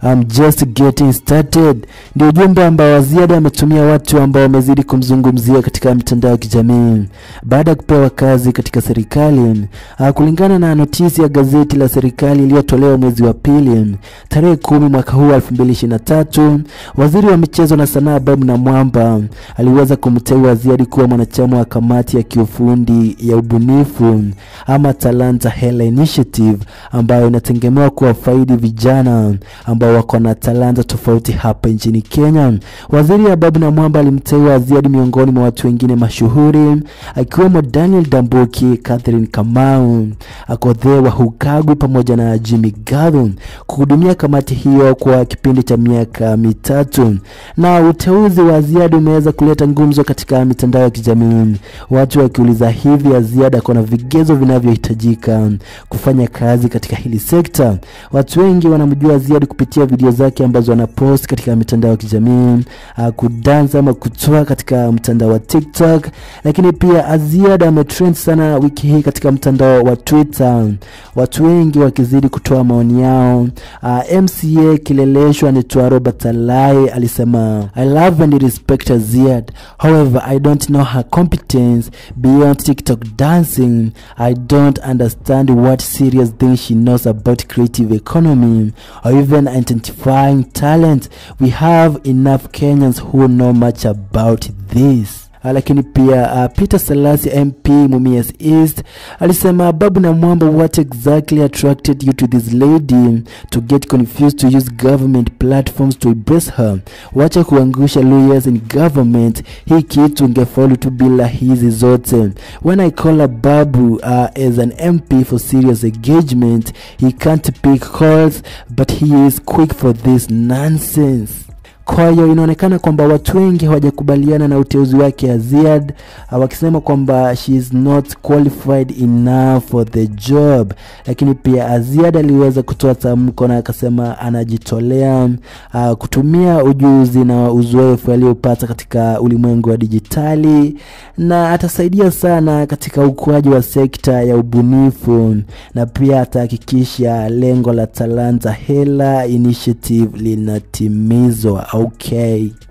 I'm just getting started. Ndio ujumbe ambao Aziada ametumia watu ambao wamezidi kumzungumzia katika mitandao ya kijamii baada ya kupewa kazi katika serikali. Ah, Kulingana na notisi ya gazeti la serikali iliyotolewa mwezi wa pili tarehe kumi mwaka huu 2023, waziri wa michezo na sanaa Bob Namwamba aliweza kumteua Aziadi kuwa mwanachama wa kamati ya kiufundi ya ubunifu ama Talanta Hela Initiative ambayo inategemewa kuwafaidi vijana ambao wako na talanta tofauti hapa nchini Kenya. Waziri Ababu Namwamba alimteua Aziadi miongoni mwa watu wengine mashuhuri akiwemo Daniel Dambuki, Catherine Kamau, Akothee Wahukagu pamoja na Jimmy Gathun kuhudumia kamati hiyo kwa kipindi cha miaka mitatu. Na uteuzi wa Aziadi umeweza kuleta ngumzo katika mitandao ya kijamii, watu wakiuliza hivi Aziadi ako na vigezo vinavyohitajika kufanya kazi katika hili sekta. Watu wengi wanamjua Aziadi kupitia video zake ambazo anapost katika mitandao ya kijamii uh, kudansa ama kutoa katika mtandao wa TikTok, lakini pia Aziadi ametrend sana wiki hii katika mtandao wa Twitter, watu wengi wakizidi kutoa maoni yao. Uh, MCA Kileleshwa anaitwa Robert Alai alisema I love and respect Aziad however I don't know her competence beyond TikTok dancing I don't understand what serious things she knows about creative economy or even identifying talent we have enough Kenyans who know much about this Uh, lakini pia uh, Peter Salasi MP Mumias East alisema Babu na Mwamba, what exactly attracted you to this lady to get confused to use government platforms to embrace her? Wacha kuangusha lawyers in government, hii kitu ingefaulu tu bila hizi zote. When I call her Babu uh, as an MP for serious engagement, he can't pick calls but he is quick for this nonsense. Kwa hiyo inaonekana kwamba watu wengi hawajakubaliana na uteuzi wake Aziad, uh, wakisema kwamba she is not qualified enough for the job. Lakini pia Aziad aliweza kutoa tamko na akasema anajitolea uh, kutumia ujuzi na uzoefu aliyopata katika ulimwengu wa dijitali na atasaidia sana katika ukuaji wa sekta ya ubunifu na pia atahakikisha lengo la Talanta Hela Initiative linatimizwa. Okay.